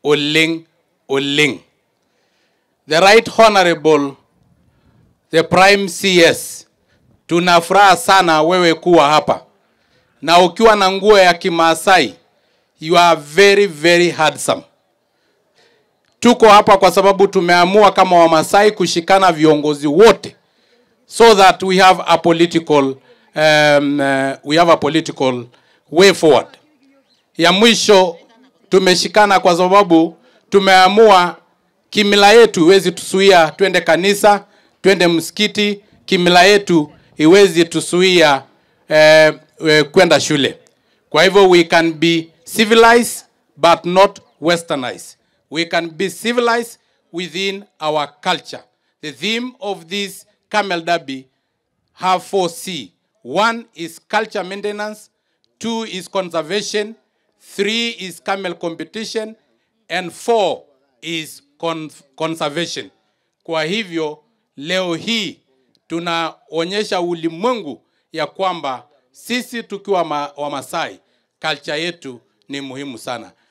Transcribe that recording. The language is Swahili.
oleng oleng. The Right Honorable the Prime CS, tuna furaha sana wewe kuwa hapa na ukiwa na nguo ya Kimaasai, you are very very handsome. Tuko hapa kwa sababu tumeamua kama Wamasai kushikana viongozi wote so that we have a political um, uh, we have a political way forward. Ya mwisho tumeshikana kwa sababu tumeamua kimila yetu iwezi tusuia twende kanisa, twende msikiti, kimila yetu iwezi tusuia eh, eh, kwenda shule. Kwa hivyo we can be civilized but not westernized. We can be civilized within our culture. The theme of this Camel Derby have four C. One is culture maintenance, two is conservation, three is camel competition, and four is con conservation. Kwa hivyo leo hii tunaonyesha ulimwengu ya kwamba sisi tukiwa ma, Wamasai culture yetu ni muhimu sana.